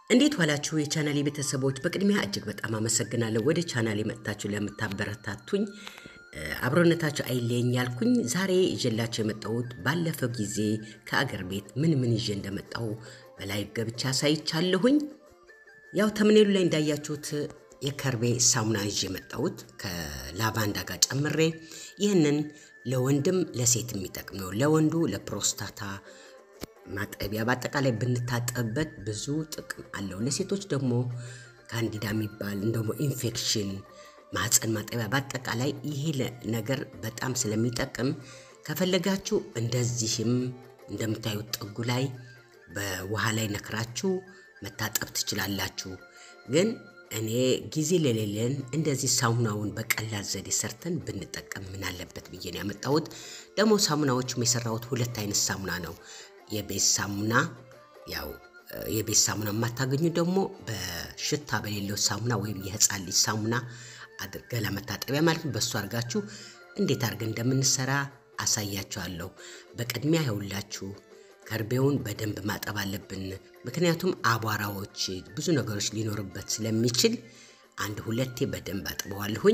እንዴት ዋላችሁ የቻናሌ ቤተሰቦች? በቅድሚያ እጅግ በጣም አመሰግናለሁ ወደ ቻናሌ መጥታችሁ ለምታበረታቱኝ አብሮነታችሁ አይለየኝ ያልኩኝ ዛሬ ይዤላችሁ የመጣሁት ባለፈው ጊዜ ከአገር ቤት ምን ምን ይዤ እንደመጣሁ በላይ ገብቻ አሳይቻለሁኝ። ያው ተምኔሉ ላይ እንዳያችሁት የከርቤ ሳሙና ይዤ የመጣሁት ከላቫንዳ ጋር ጨምሬ ይህንን ለወንድም ለሴት የሚጠቅም ነው። ለወንዱ ለፕሮስታታ ማጠቢያ በአጠቃላይ ብንታጠብበት ብዙ ጥቅም አለው። ለሴቶች ደግሞ ካንዲዳ የሚባል ደግሞ ኢንፌክሽን ማህፀን ማጠቢያ በአጠቃላይ ይሄ ነገር በጣም ስለሚጠቅም ከፈለጋችሁ እንደዚህም እንደምታዩት ጥጉ ላይ በውሃ ላይ ነክራችሁ መታጠብ ትችላላችሁ። ግን እኔ ጊዜ ለሌለን እንደዚህ ሳሙናውን በቀላል ዘዴ ሰርተን ብንጠቀም ምን አለበት ብዬ ነው ያመጣሁት። ደግሞ ሳሙናዎቹም የሰራሁት ሁለት አይነት ሳሙና ነው። የቤት ሳሙና ያው የቤት ሳሙና የማታገኙ ደግሞ በሽታ በሌለው ሳሙና ወይም የህፃን ልጅ ሳሙና ገላ መታጠቢያ ማለት ነው። በእሱ አድርጋችሁ እንዴት አድርገን እንደምንሰራ አሳያችኋለሁ። በቅድሚያ ይኸውላችሁ ከርቤውን በደንብ ማጠብ አለብን። ምክንያቱም አቧራዎች፣ ብዙ ነገሮች ሊኖርበት ስለሚችል አንድ ሁለቴ በደንብ አጥበዋለሁኝ።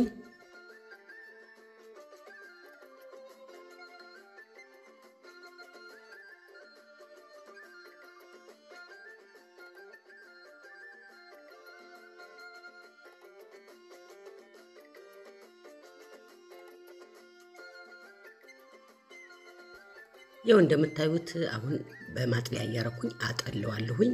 ያው እንደምታዩት አሁን በማጥለያ እያረኩኝ አጠለዋለሁኝ።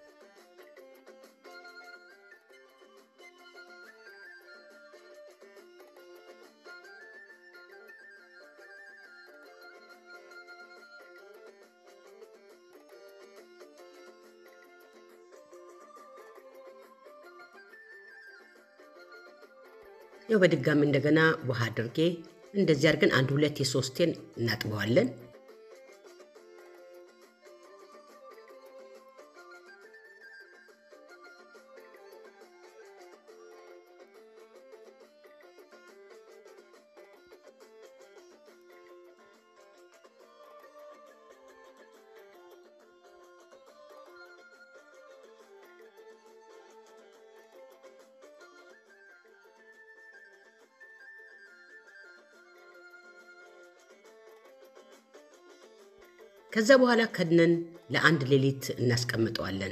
ያው በድጋሚ እንደገና ውሃ አድርጌ እንደዚህ አድርገን አንድ ሁለት የሶስቴን እናጥበዋለን። ከዛ በኋላ ከድነን ለአንድ ሌሊት እናስቀምጠዋለን።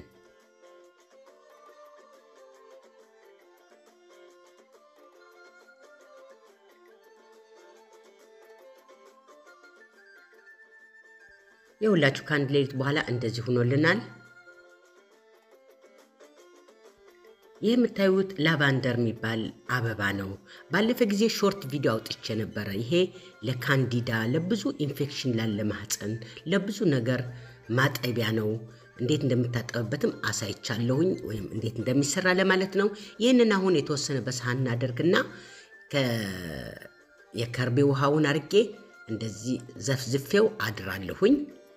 የሁላችሁ ከአንድ ሌሊት በኋላ እንደዚህ ሆኖልናል። ይህ የምታዩት ላቫንደር የሚባል አበባ ነው። ባለፈ ጊዜ ሾርት ቪዲዮ አውጥቼ ነበረ። ይሄ ለካንዲዳ፣ ለብዙ ኢንፌክሽን ላለ ማህፀን፣ ለብዙ ነገር ማጠቢያ ነው። እንዴት እንደምታጠብበትም አሳይቻለሁኝ፣ ወይም እንዴት እንደሚሰራ ለማለት ነው። ይህንን አሁን የተወሰነ በሳህን እናደርግና የከርቤ ውሃውን አርጌ እንደዚህ ዘፍዝፌው አድራለሁኝ።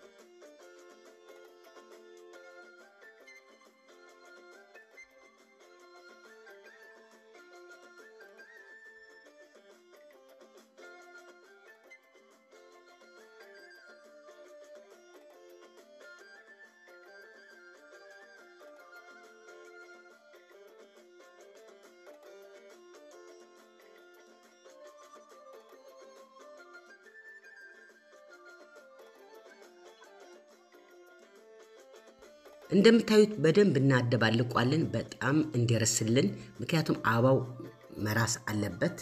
እንደምታዩት በደንብ እናደባልቋለን፣ በጣም እንዲረስልን። ምክንያቱም አበባው መራስ አለበት።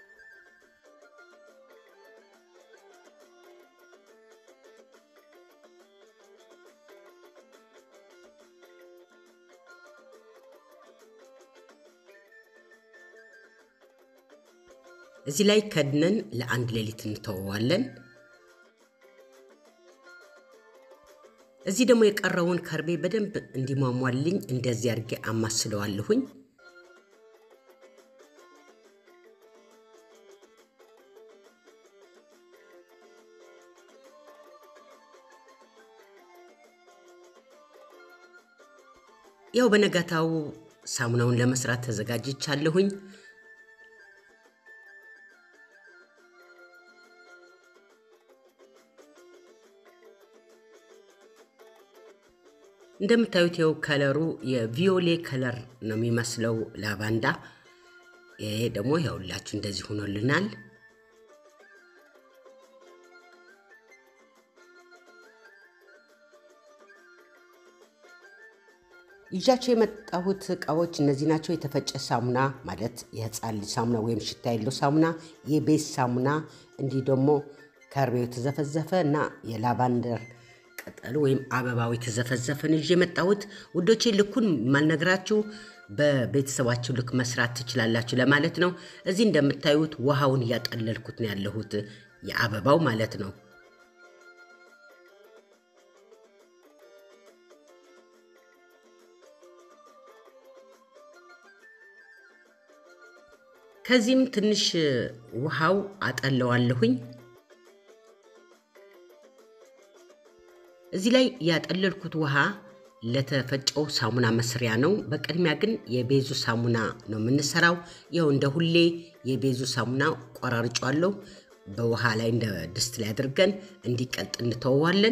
እዚህ ላይ ከድነን ለአንድ ሌሊት እንተወዋለን። እዚህ ደግሞ የቀረውን ከርቤ በደንብ እንዲሟሟልኝ እንደዚህ አድርጌ አማስለዋለሁኝ። ያው በነጋታው ሳሙናውን ለመስራት ተዘጋጅቻለሁኝ። እንደምታዩት ይኸው ከለሩ የቪዮሌ ከለር ነው የሚመስለው ላቫንዳ። ይሄ ደግሞ ይኸውላችሁ እንደዚህ ሆኖልናል። ይዣቸው የመጣሁት እቃዎች እነዚህ ናቸው። የተፈጨ ሳሙና ማለት የህፃን ልጅ ሳሙና ወይም ሽታ የለው ሳሙና፣ የቤት ሳሙና፣ እንዲህ ደግሞ ከርቤው የተዘፈዘፈ እና የላቫንደር ቅጠል ወይም አበባው የተዘፈዘፈን ይዤ የመጣሁት ውዶቼ። ልኩን ማልነግራችሁ በቤተሰባችሁ ልክ መስራት ትችላላችሁ ለማለት ነው። እዚህ እንደምታዩት ውሃውን እያጠለልኩት ነው ያለሁት የአበባው ማለት ነው። ከዚህም ትንሽ ውሃው አጠለዋለሁኝ። እዚህ ላይ ያጠለልኩት ውሃ ለተፈጨው ሳሙና መስሪያ ነው። በቅድሚያ ግን የቤዙ ሳሙና ነው የምንሰራው። ይኸው እንደ ሁሌ የቤዙ ሳሙና ቆራርጫለሁ። በውሃ ላይ እንደ ድስት ላይ አድርገን እንዲቀልጥ እንተወዋለን።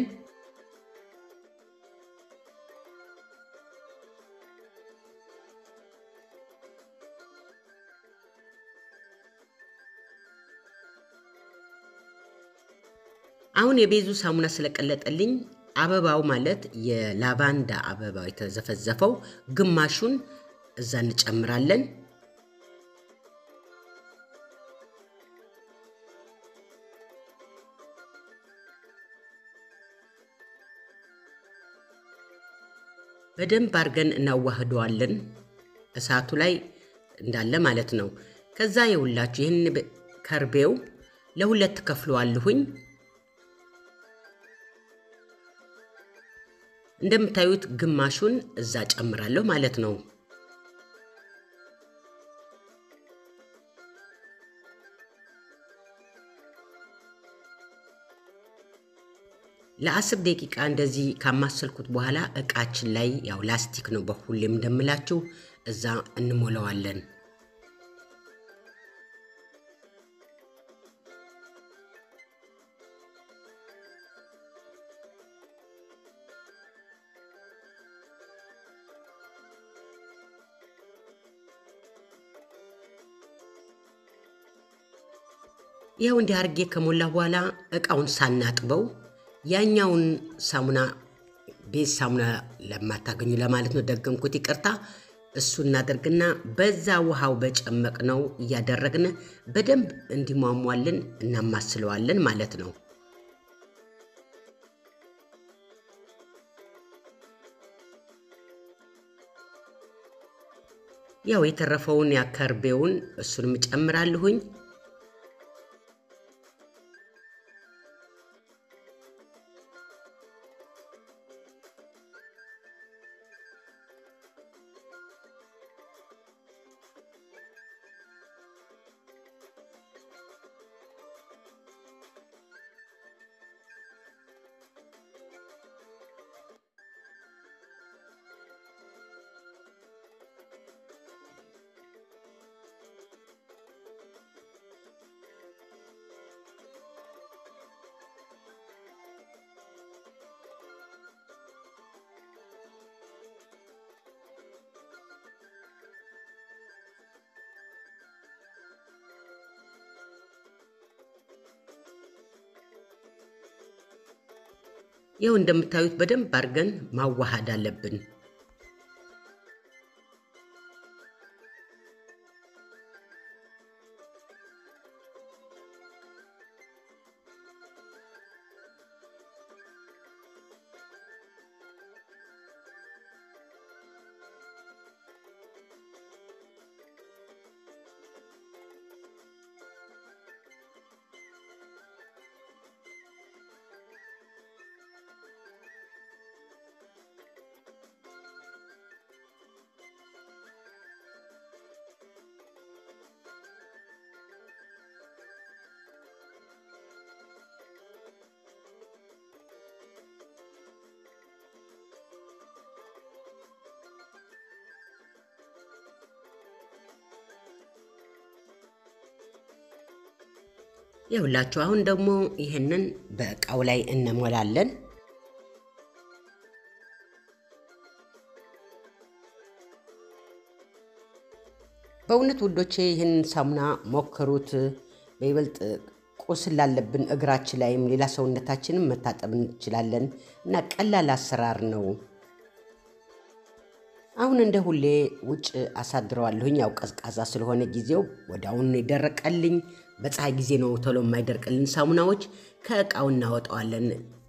አሁን የቤዙ ሳሙና ስለቀለጠልኝ አበባው ማለት የላቫንዳ አበባው የተዘፈዘፈው ግማሹን እዛ እንጨምራለን። በደንብ አድርገን እናዋህደዋለን እሳቱ ላይ እንዳለ ማለት ነው። ከዛ የውላችሁ ይህን ከርቤው ለሁለት ከፍለዋለሁኝ። እንደምታዩት ግማሹን እዛ ጨምራለሁ ማለት ነው። ለአስር ደቂቃ እንደዚህ ካማሰልኩት በኋላ እቃችን ላይ ያው ላስቲክ ነው በሁሌም እንደምላችሁ እዛ እንሞላዋለን። ይኸው እንዲህ አድርጌ ከሞላ በኋላ እቃውን ሳናጥበው ያኛውን ሳሙና ቤት ሳሙና ለማታገኙ ለማለት ነው፣ ደገምኩት፣ ይቅርታ። እሱ እናደርግና በዛ ውሃው በጨመቅ ነው እያደረግን በደንብ እንዲሟሟልን እናማስለዋለን ማለት ነው። ያው የተረፈውን ያከርቤውን እሱንም እጨምራለሁኝ። ይኸው እንደምታዩት በደንብ አድርገን ማዋሃድ አለብን። ይኸውላችሁ አሁን ደግሞ ይህንን በእቃው ላይ እንሞላለን። በእውነት ውዶቼ ይህን ሳሙና ሞክሩት። በይበልጥ ቁስል ላለብን እግራችን ላይም ሌላ ሰውነታችንም መታጠብ እንችላለን እና ቀላል አሰራር ነው። አሁን እንደ ሁሌ ውጭ አሳድረዋለሁኝ። ያው ቀዝቃዛ ስለሆነ ጊዜው ወደ አሁን የደረቀልኝ። በፀሐይ ጊዜ ነው ቶሎ የማይደርቅልን ሳሙናዎች። ከእቃው እናወጣዋለን።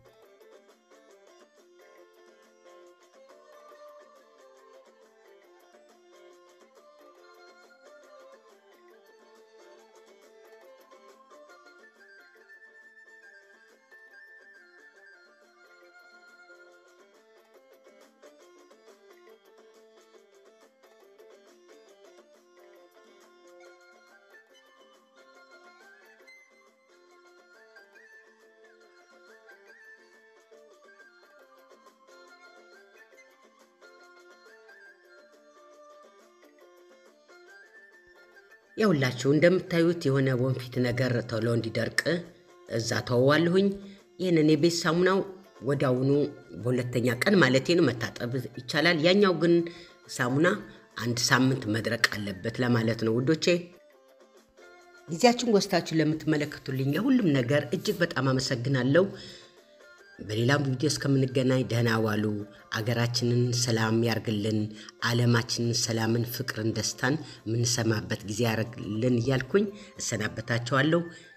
የሁላችሁ እንደምታዩት የሆነ ወንፊት ነገር ቶሎ እንዲደርቅ እዛ ተወዋለሁኝ። ይህንን የቤት ሳሙናው ወዲያውኑ በሁለተኛ ቀን ማለቴ ነው መታጠብ ይቻላል። ያኛው ግን ሳሙና አንድ ሳምንት መድረቅ አለበት ለማለት ነው ውዶቼ። ጊዜያችን ወስታችሁ ለምትመለከቱልኝ ለሁሉም ነገር እጅግ በጣም አመሰግናለሁ። በሌላም ቪዲዮ እስከምንገናኝ ደህና ዋሉ። አገራችንን ሰላም ያርግልን። ዓለማችንን ሰላምን፣ ፍቅርን፣ ደስታን የምንሰማበት ጊዜ ያርግልን እያልኩኝ እሰናበታቸዋለሁ።